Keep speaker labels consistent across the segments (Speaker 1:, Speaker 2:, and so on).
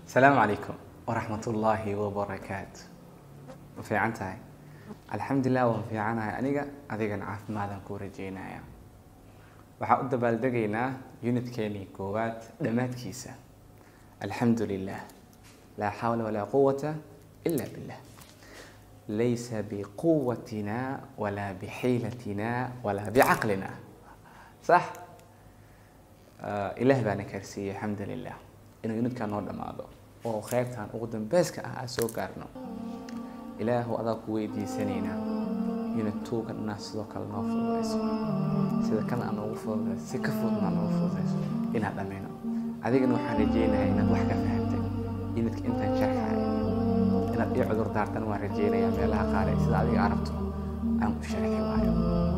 Speaker 1: asalaamu calaykum waraxmat ullaahi wabarakaatu ma fiican tahay alxamdulilah waan fiicanahay aniga adigana caafimaadaan kuu rajeynaya waxaan u dabaaldegaynaa unitkeenii koowaad dhammaadkiisa alxamdu lilah laa xawla walaa quwata ila billah laysa biquwatina walaa bixiilatina walaa bicaqlina sax ilaah baana kaarsiiyey alxamdu lilah inuu unidkaa noo dhammaado oo qeybtan ugu dambeyska ah aan soo gaarno ilaahu adaa ku weydiisanaynaa unid tuugan inaad sidoo kale noo fududayso sida kan aan noogu fududayso si ka fududna aan noogu fududayso inaad dhammayno adigana waxaan rajeynayaa inaad wax ka fahamtay unidka intaan sharxahay inaad ii cudur daartan waan rajeynayaa meelaha qaare sida adiga arabto aan u sharxi waayo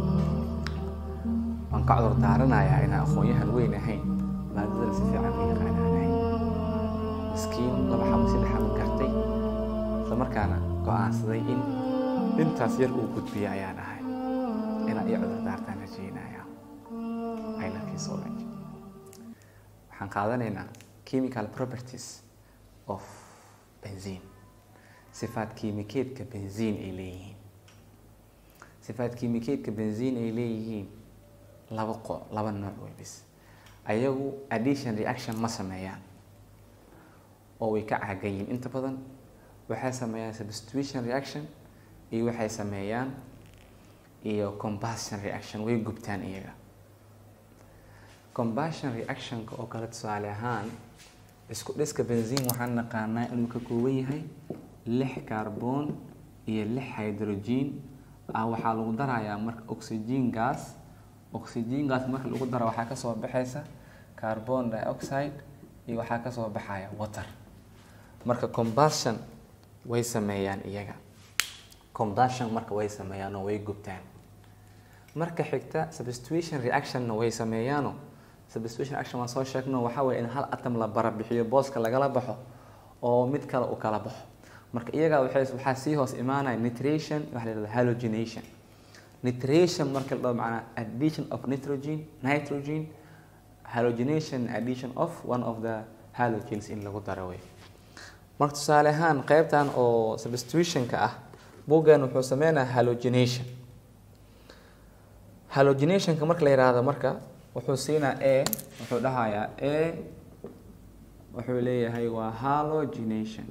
Speaker 1: waan ka cudur daaranayaa inaan aqoon-yahan weyn ahayn maadadana si fiican u yaqaanaanahay miskiin laba xabo saddex xabo gartay isla markaana go-aansaday in intaas yar uu gudbiya ayaan ahay inaad ii cudur daartaan rajeynaya I love you so much waxaan qaadanaynaa chemical properties of benzene sifaad kiimikeedka benzene ay leeyihiin sifaad kiimikeedka benzene ay leeyihiin laba qo laba nooc wey bis ayagu addition reaction ma sameeyaan oo way ka caagayiin inta badan waxay sameeyaan substitution reaction iyo waxay sameeyaan iyo combustion reaction way gubtaan iyaga combustion reactionka oo kale tusaale ahaan isku dhiska benzine waxaan naqaanaa inuu ka kooban yahay lix carbon iyo lix hydrogen ah waxaa lagu darayaa marka oxygen gas oxygen gas marka lagu daro waxaa kasoo baxaysa carbon dioxide iyo waxaa kasoo baxaya water marka combustion way sameeyaan iyaga combustion marka way sameeyaan oo way gubtaan marka xigta substitution reactionna way sameeyaano substitution reaction waan soo sheegno waxaa weye in hal atom la barabixiyo booska lagala baxo oo mid kale uu kala baxo marka iyaga waxay waxaa sii hoos imaanaya nitration waxa la yihahda halogenation nitration marka la dhaho macnaa addition of nitrogen nitrogen halogenation addition of one of the halogens in lagu daro wey marka tusaale ahaan qeybtan oo substitutionka ah buuggan wuxuu sameynaya halogenation halogenationka marka la yihahdo marka wuxuu siinaa a wuxuu dhahayaa a wuxuu leeyahay waa halogenation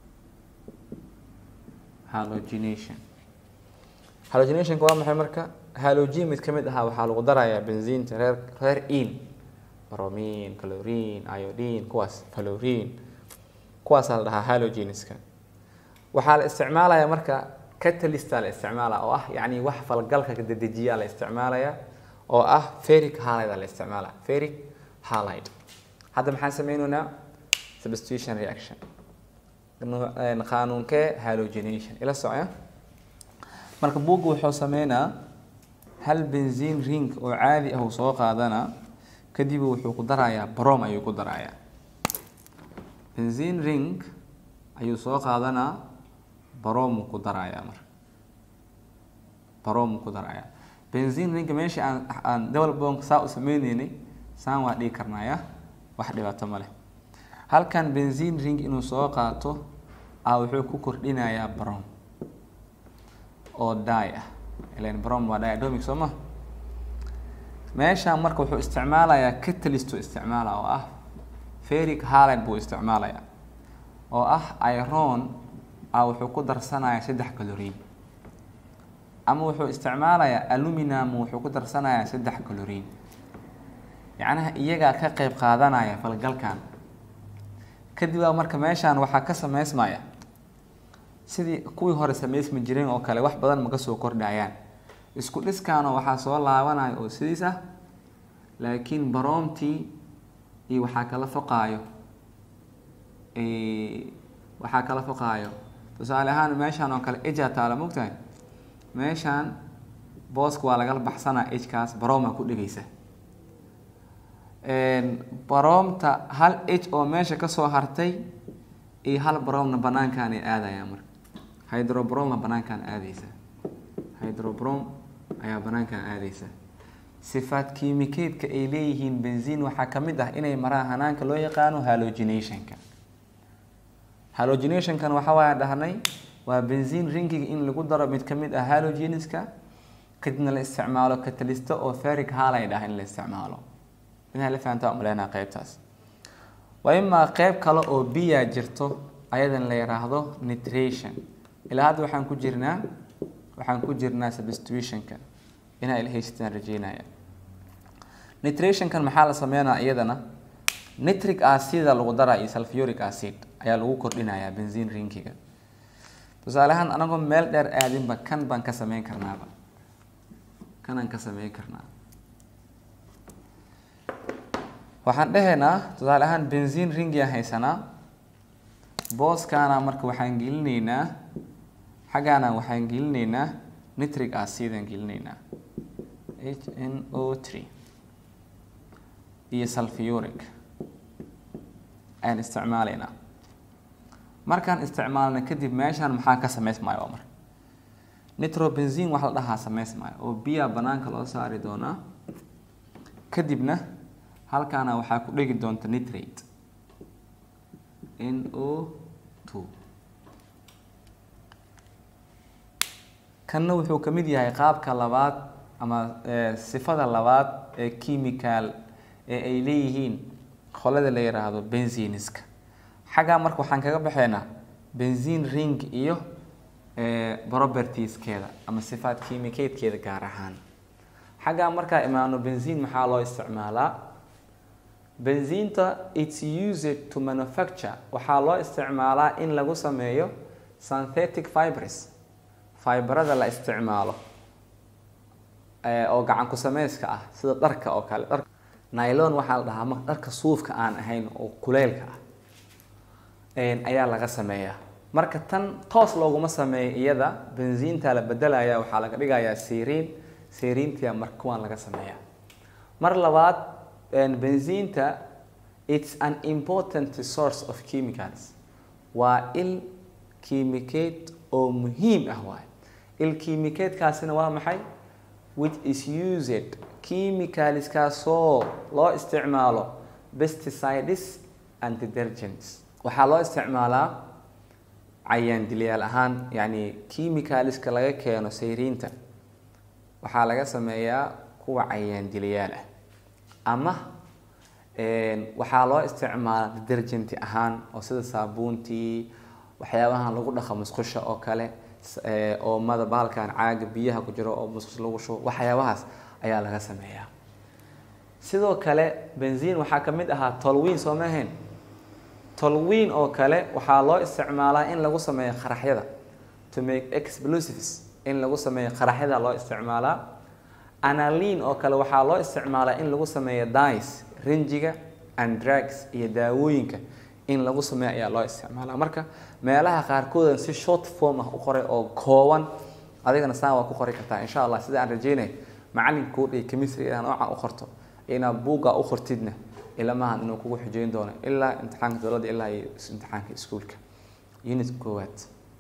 Speaker 1: halogenation halogenationka waa maxay marka halogen mid ka mid ahaa waxaa lagu darayaa benziinta reer reer in bromin calorin iodine kuwaas calorin kuwaasaa la dhahaa halogenska waxaa la isticmaalayaa marka catalysta la isticmaalaya oo ah yacni wax falgalka dedejiyaa la isticmaalaya oo ah ferric halide la isticmaalaya ferric halide hadda maxaan sameyneynaa substitution reaction qaanuunkee halogenation ila socya marka buugga wuxuu sameynaa hal benzine ring oo caadi ah uu soo qaadanaa kadib wuxuu ku darayaa brom ayuu ku darayaa benzine ring ayuu soo qaadanaa baromuu ku darayaa marka baromuu ku darayaa benzine ringa meeshii aan aan double bonk saa u sameyneynay saan waa dhigi karnaya wax dhibaato ma leh halkan benzine ring inuu soo qaato a wuxuu ku kordhinayaa brom oo die ah ilan brom waa diadomic soo ma meeshaan marka wuxuu isticmaalayaa catalyst uu isticmaala oo ah ferric halide buu isticmaalayaa oo ah iron a wuxuu ku darsanayaa saddex calorin ama wuxuu isticmaalayaa aluminum wuxuu ku darsanayaa saddex calorin yacnaha iyagaa ka qeyb qaadanaya falgalkan kadib baa marka meeshaan waxaa ka sameysmaya sidii kuwii hore sameysmi jireen oo kale wax badan maka soo kordhayaan isku dhiskaano waxaa soo laabanaya oo sidiis ah laakiin baroomtii iyo waxaa kala foqaayo waxaa kala foqaayo tusaale ahaan meeshaan oo kale ejaa taala mogtahay meeshaan booska waa lagala baxsanaa ejkaas baroomaa ku dhegeysa baroomta hal ej oo meesha kasoo hartay iyo hal baroomna banaankaan ay aadayaan marka hydrobroma banaankaan aadeysa hydrobrom ayaa banaankaan aadeysa sifaad kiimikeedka ay leeyihiin benzin waxaa ka mid ah inay maraan hanaanka loo yaqaano halogenationka halogenationkan waxa waaya dhahnay waa benzin ringiga in lagu daro mid kamid ah halogeniska kadibna la isticmaalo catalysto oo ferric halide ah in la isticmaalo inaa la fahantaa umaleynaa qeybtaas waa imaa qeyb kale oo biya jirto ayadan la yiraahdo nitration ilaa hadda waxaan ku jirnaa waxaan ku jirnaa substitutionka inaa ila haysataan rajeynaya nitrationkan maxaa la sameynaa iyadana nitric acida lagu daraa iyo sulfuric acid ayaa lagu kordhinayaa benzin rinkiga tusaale ahaan anagoo meel dheer aadinba kan baan ka sameyn karnaaba kanaan ka sameyn karnaa waxaan dhehaynaa tusaale ahaan benzin ringiaan haysanaa booskaana marka waxaan gelinaynaa xaggaana waxaan gelinaynaa nitric acidaan gelinaynaa h n o three iyo sulfuric ayaan isticmaalaynaa markaan isticmaalna kadib meeshaan maxaa ka samaysmaayo waa marka nitrobenzin wax la dhahaa samaysmaayo oo biyaa banaanka loo saari doonaa kadibna halkaana waxaa ku dhegi doonta nitrate n o two kanna wuxuu ka mid yahay qaabka labaad ama sifada labaad ee chemical ee ay leeyihiin qolada la yiraahdo benziniska xaggaa marka waxaan kaga baxaynaa benzin ring iyo propertieskeeda ama sifaad chemicatekeeda gaar ahaan xaggaa markaa imaano benzin maxaa loo isticmaalaa benzinta its used to manufacture waxaa loo isticmaalaa in lagu sameeyo synthetic fibres fibrada la isticmaalo oo gacan ku sameyska ah sida dharka oo kale dhar nylon waxaa la dhahaa ma dharka suufka aan ahayn oo kuleylka ah ayaa laga sameeyaa marka tan toos looguma sameeyo iyada benziinta la bedelaya waxaa laga dhigayaa seriin seriintia marka kuwaan laga sameeyaa mar labaad benziinta it's an important source of chemicals waa il chemicate oo muhiim ah waay il chemicatecaasina waa maxay which is used chemicalskaasoo loo isticmaalo pesticides and detergents waxaa loo isticmaalaa cayaan dilyaal ahaan yacni chemicalska laga keeno sayriinta waxaa laga sameeyaa kuwa cayaan dilyaal ah ama waxaa loo isticmaalaa detergenti ahaan oo sida saabuuntii waxyaabahan lagu dhaqo musqusha oo kale oomada baalkan caaga biyaha ku jiro oo musqus lagu shubo waxyaabahaas ayaa laga sameeyaa sidoo kale benzin waxaa ka mid ahaa tolwiin soo mahayn tolwiin oo kale waxaa loo isticmaalaa in lagu sameeyo qaraxyada to make explosives in lagu sameeyo qaraxyada loo isticmaalaa analin oo kale waxaa loo isticmaalaa in lagu sameeyo dice rinjiga and drugs iyo daawooyinka in lagu sameeyo ayaa loo isticmaalaa marka meelaha qaarkoodan si short form ah u qoray oo kooban adigana saan waa ku qori kartaa insha allah sida aan rajeynay macalinkuu dhihi chemistry inaad noocan u qorto inaad buugga u qortidna ilamahan inuu kugu xujeyn doono ilaa imtixaanka dowladda ilaa iyo imtixaanka iskuulka unit koowaad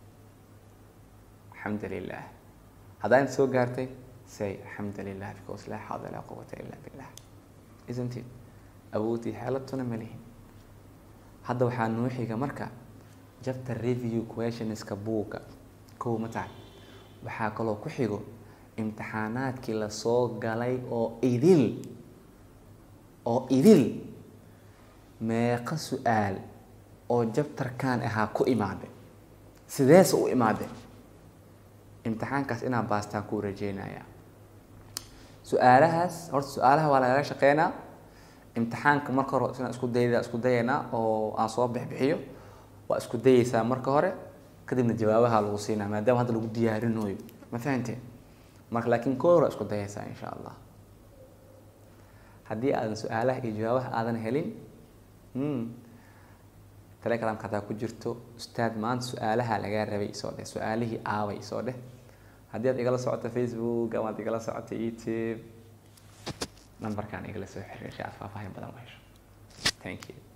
Speaker 1: alxamdu lilah haddaa inta soo gaartay say alxamdu lilah because laa xawla laa quwata illa billah isn't it awoodii xeeladtuna ma lihin hadda waxaa noo xiga marka jabta review questionska buugga kow ma tahay waxaa kaloo ku xigo imtixaanaadkii lasoo galay oo idil oo idil meeqa su-aal oo jabtarkan ahaa ku imaaday sideese u imaaday imtixaankaas inaa baastaan kuu rajeynaya su-aalahaas horta su-aalaha waa lagaga shaqeynaa imtixaanka marka hore inaan isku dayda isku dayaynaa oo aan soo bixbixiyo waa isku dayeysaa marka hore kadibna jawaabaha lagu siinaa maadaama hadda lagu diyaarinayo ma fahanteen marka laakiin koo hore isku dayeysaa insha allah haddii aadan su-aalaha iyo jawaabaha aadan helin telegram hataa ku jirto ustaad maanta su-aalaha lagaa rabay isoo dheh su-aalihii aaway isoo dheh haddii aad igala socoto facebook ama ad igala socoto youtube numberkan igala soo xiriir si aad faahfaahin badan u hesho thank you